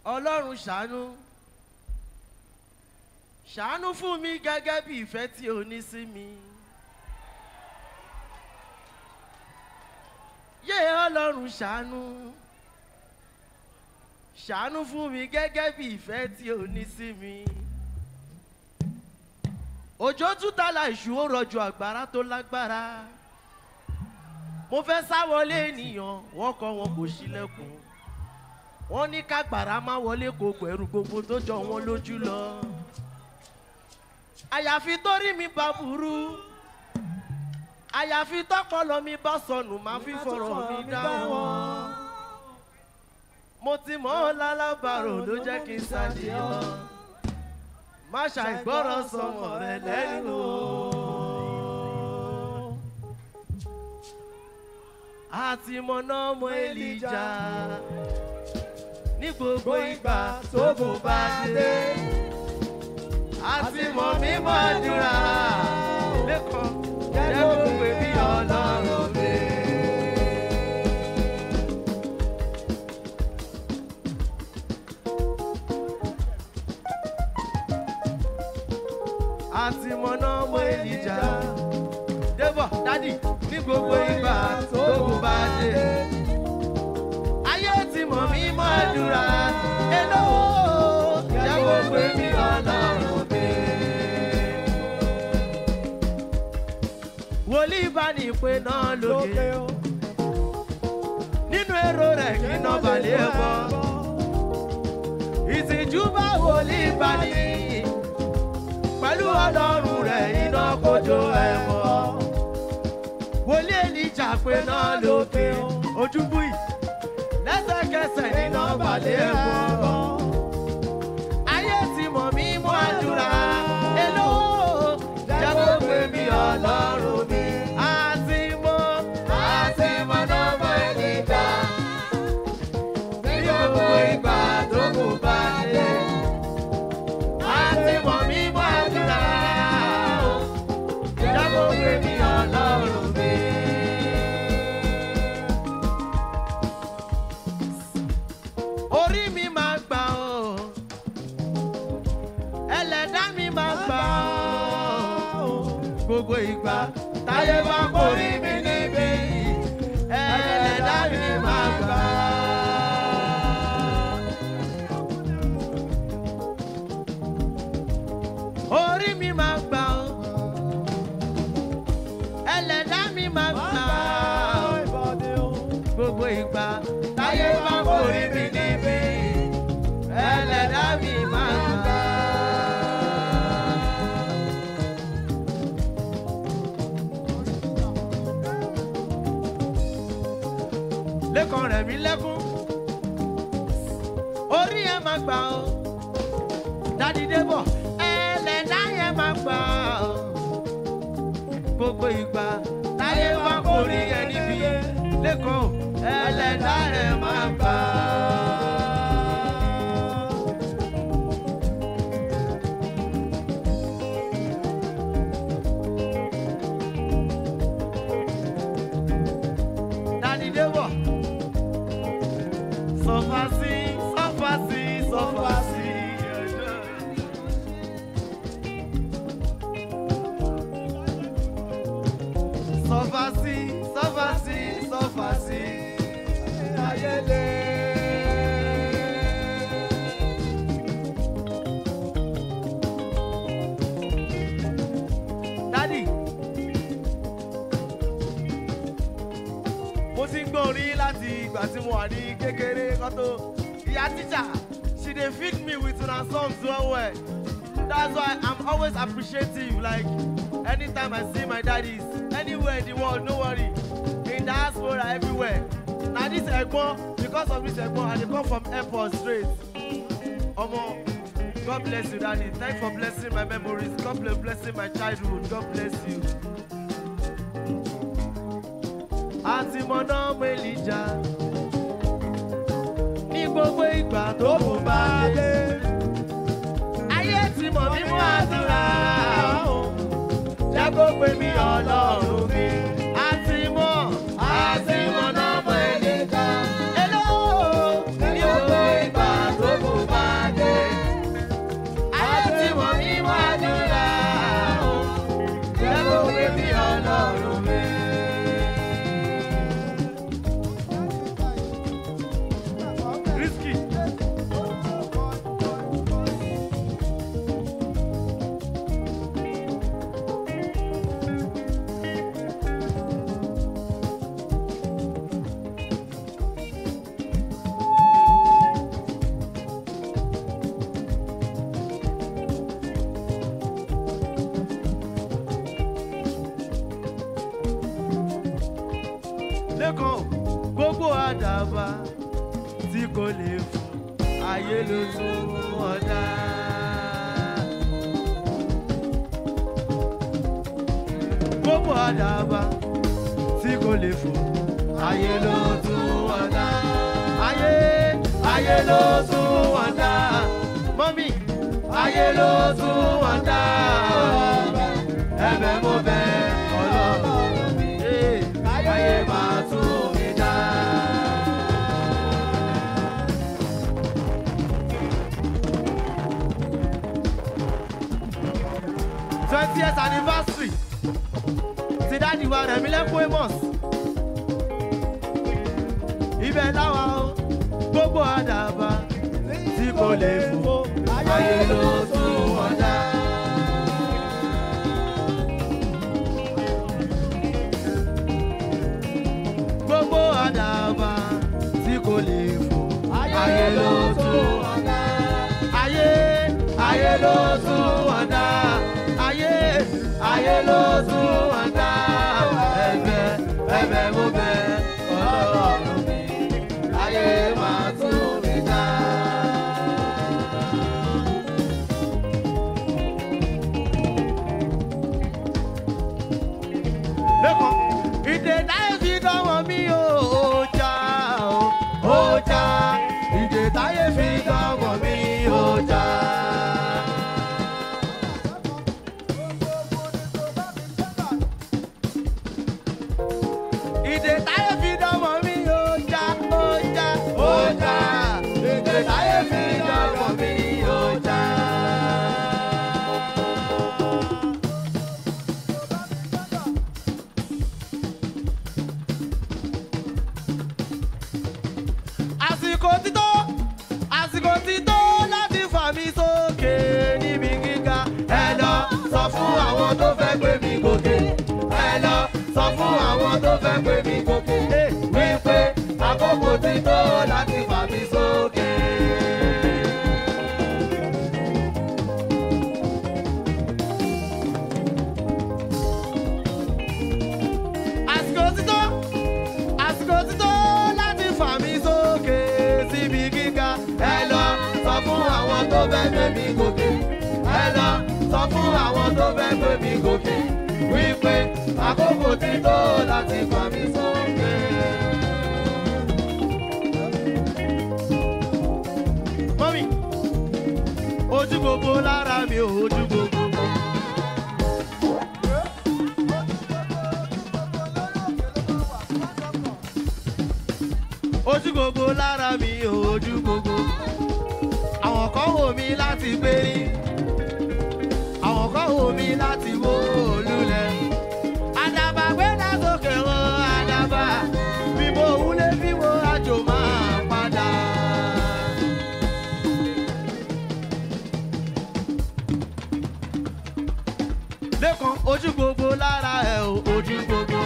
ọlọ́run ṣàánú ṣàánú fún mi gẹ́gẹ́ bí ìfẹ́ tí o ní sí mi. yé ọlọ́run ṣàánú ṣàánú fún mi gẹ́gẹ́ bí ìfẹ́ tí o ní sí mi. òjò tútàlà ìṣù ó rọ̀jò àgbàrá tó lágbára mo fẹ́ sá wọlé ènìyàn wọ́n kọ́ wọn kò ṣílẹ̀kùn wọ́n ní kágbàrá má wọlé kó pẹ̀rù gbogbo tó jọ wọn lójú lọ. àyàfi torí mi bá burú àyàfi tọpọlọ mi bá sọnù máa fi fọ̀rọ̀ mi dá wọn. mo ti mọ̀ ọ́ lálábàárò ló jẹ́ kí n sáde lọ. má ṣàìgbọ́rọ̀ sọmọ rẹ lẹ́nu o. àti mọ̀nà ọmọ èlìjà ní gbogbo ìgbà tó kò bá dé. àti mọ̀ mímọ́ àdúrà lẹ́kọ̀ọ́ jẹ́ gbogbo èmi ọlọ́run mi. àti mọ̀nà ọmọ èlìjà débọ̀ dádì ní gbogbo ìgbà tó kò bá dé ayé ti mọ̀ mí mọ́ àdúrà èlò jẹ́ gbogbo èmi ọlọ́run mi. wòlíì bá ní ìpè náà lókè nínú èrò rẹ̀ kí iná balẹ̀ bọ̀ ìtìjú bá wòlíì bá ní pẹ̀lú ọlọ́run rẹ̀ iná kojú ẹ̀ mọ́ wòlíì èlìjà pé náà lókè ojúbú yìí lẹ́sẹ̀kẹsẹ̀ nínú balẹ̀ bọ̀. ayé ti mọ̀ mí mú àdúrà èlò jẹ́ kó pè mí ọlọ́run mi. àti mọ̀ àti mọ̀ nọ́mọ ènìjà ní gbogbo ìgbà tó kù bá dé. àti mọ̀ mí mú àdúrà jẹ́ kó pè mí ọlọ́run mi. orí mi máa gbà ọ́ ẹlẹ́dá mi máa gbà ọ́ gbogbo ìgbà táyé bá borí mi níbí ẹlẹ́dá mi máa gbà ọ́ orí mi máa gbà ọ́ ẹlẹ́dá mi máa gbà ọ́ gbogbo ìgbà táyé bá borí mi níbí ẹlẹ́dá mi máa gbà. lẹ́kàn rẹ̀ mí lẹ́kún orí ẹ̀ máa gbà ọ́ dádì débọ̀ ẹlẹ́dá yẹn máa gbà ọ́ gbogbo ìgbà táyé bá borí ẹ níbí lẹ́kọ̀ọ́ ẹlẹ́dá rẹ̀ máa gbà. Dádì Débọ̀, sọ́fà sí, sọ́fà sí, sọ́fà sí. Sọ́fà sí, sọ́fà sí, sọ́fà sí. Ayẹlẹ. Dádì. Mo ti ń gbọ́ orin láti ìgbà tí mo wà ní kékeré kan tó. Ìyá tíjà, she dey feed me with una songs well well. That's why I'm always appreciative like anytime I see my daddies anywhere in the world no worry in diaspora everywhere. Na this Egbon because of this Egbon I dey come from airport straight. Omo God bless you daddy thanks for blessing my memories God bless blessing my childhood God bless you. Àti mọ̀nà Mélìjà ní gbogbo ìgbà tó kù bá dé. Ayé ti mọ̀ mí mú àdúrà jẹ́ kó pè mí ọlọ́run mi. Àti mọ̀ àti mọ̀nà Mélìjà. Hello ní gbogbo ìgbà tó kù tí kò lè fò ayé ló tún wọn dá. gbogbo àdàbà tí kò lè fò ayé ló tún wọn dá. ayé ayé ló tún wọn dá. mọ́mí ayé ló tún wọn dá. ẹ̀bẹ̀ mo bẹ̀ ọlọ́run mi ayé máa tún mi dá. twentieth anniversary ti dáàdi wa rẹ̀mí lẹ́kún amos ibẹ̀ láwa o gbogbo àdàbà tí kò lè fò ayé ló tún wọn dá. gbogbo àdàbà tí kò lè fò ayé ló tún wọn dá. ayé ayé ló tún wọn dá. ayé ayé ló tún wọn dá. ẹ̀bẹ̀ ẹ̀bẹ̀ mo bẹ̀ ọlọ́run mi ayé máa tún mi dá. lẹ́kọ̀ọ́ ìdè táyé fi dánwò mí o ó já o ó já ìdè táyé fi dánwò mí ó já. ìdè táyé fi dánwò mí ó já ó já ó já ìdè táyé fi dánwò mí ó já. àsìkò ti tó àsìkò ti tó láti fà mí sókè níbi gíga ẹ lọ sọ fún àwọn tó fẹ́ gbé mi gòkè ẹ lọ sọ fún àwọn tó fẹ́ gbé mi gòkè wípé àkókò ti tó láti fà mí sókè. àsìkò ti tó àsìkò ti tó láti fà mí sókè síbi gíga ẹ lọ sọ fún àwọn tó fẹ́ gbé mi gòkè ẹ lọ sọ fún àwọn tó fẹ́ gbé mi gòkè wípé àkókò ti tó láti fà mí sókè. mọ́mí ojú gbogbo lára mi ò ojú gbogbo. ojú gbogbo lára mi ò ojú gbogbo. àwọn kan wò mí láti gbérí àwọn kan wò mí láti wó olúlẹ̀. àdàbà gbẹ́dà sókè wọn àdàbà bí mo wúlé bí mo àjò máa padà. lẹ́kan ojú gbogbo lára ẹ̀ ò ojú gbogbo.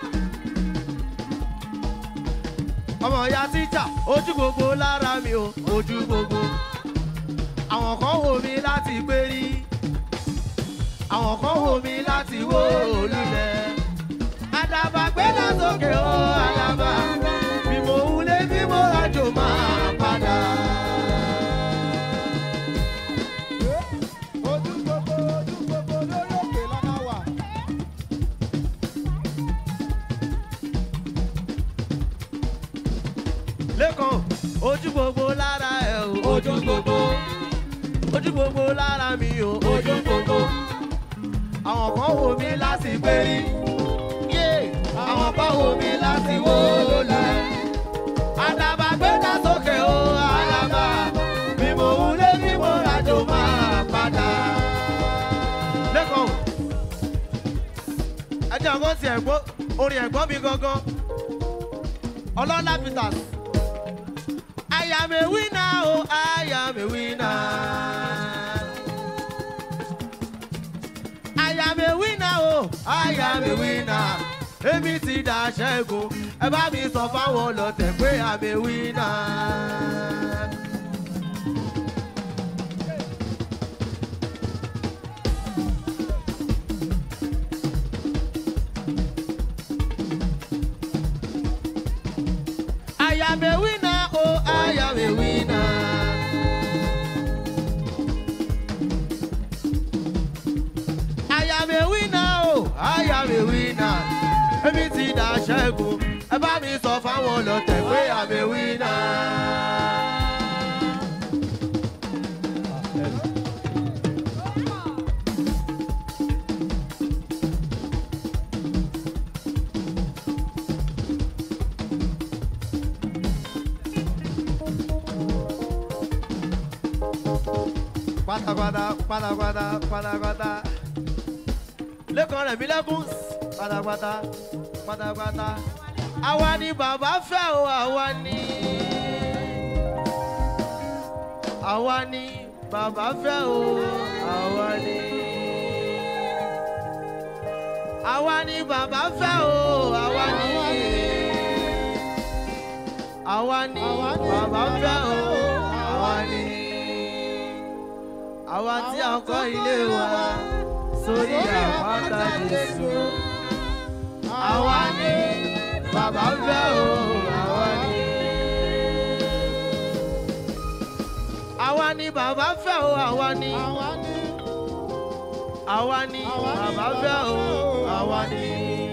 ọmọ ya tíjà ojú gbogbo lára mi ò ojú gbogbo àwọn kan wò mí láti gbérí àwọn kan wò mí láti wó olùlẹ̀ àdàbà gbẹ́dà sókè ó àdàbà bí mo wúlé bí mo rájò máa padà. ojú gbogbo ojú gbogbo lórí òkè lọ́nà wà. lẹ́kan ojú gbogbo lára ẹ̀ ò ojú gbogbo ojú gbogbo lára mi ò ojú gbogbo àwọn kan wò mí láti gbérí yé àwọn kan wò mí láti wó lulẹ̀ àdàbà gbẹ́dà sókè ó àdàbà bí mo wúlé bí mo rájò máa padà. lẹ́kan ẹjọ́ kan ti ẹ̀gbọ́n orin ẹ̀gbọ́n mi gangan ọlọ́lá peters. I am a winner, oh, I am a winner. I am a winner, oh, I am a winner. Èmi ti dà ṣẹ́gun, ẹ bá mi sọ fáwọn ọlọ́tẹ̀ pé I'm a winner. I am a winner, oh, I am ọlọ́tẹ̀ pé àmì wínà. pátápátá pátápátá pátápátá lẹ́kàn rẹ̀ mí lẹ́kùn pátápátá pátápátá àwa ni bàbá fẹ́ o àwa ni àwa ni bàbá fẹ́ o àwa ni àwa ni bàbá fẹ́ o àwa ni àwa ni bàbá fẹ́ o àwa ni àwa tí a kọ́ ilé wa sórí àpáta Jésù àwa ni bàbá fẹ́ o àwa ni. àwa ni bàbá fẹ́ o àwa ni. àwa ni bàbá fẹ́ o àwa ni.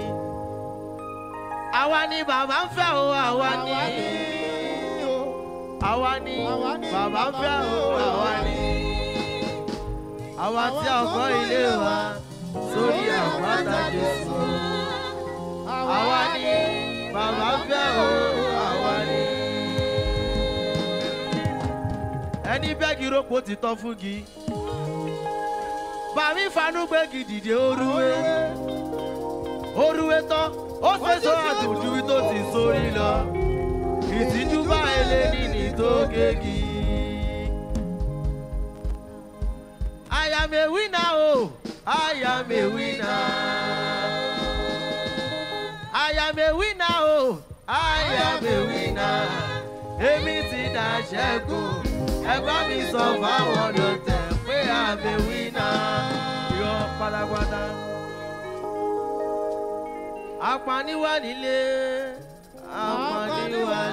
àwa ni bàbá fẹ́ o àwa ni. àwa ni bàbá fẹ́ o àwa ni. àwa tí a kọ́ ilé wa sórí àpáta Jésù àwa ni bàbá fẹ́ o àwa ni. ẹni bẹ́ẹ̀gì rògbò ti tọ́ fún gi. bàmí fanú gbégi dìde orúwé. orúwé tán ó fẹsọ̀ àtòjú tó ti sórí lọ. ìtìjú bá eléni ní tó gégi. I am a winner o, I am a winner. I am a winner o, I am a winner. Èmi ti dà ṣẹ́gun, ẹ̀gbọ́n mi sọ fáwọn ọ̀dọ̀tẹ̀ pé I'm a winner. Yọ pátápátá. Apaniwa nílé, apaniwa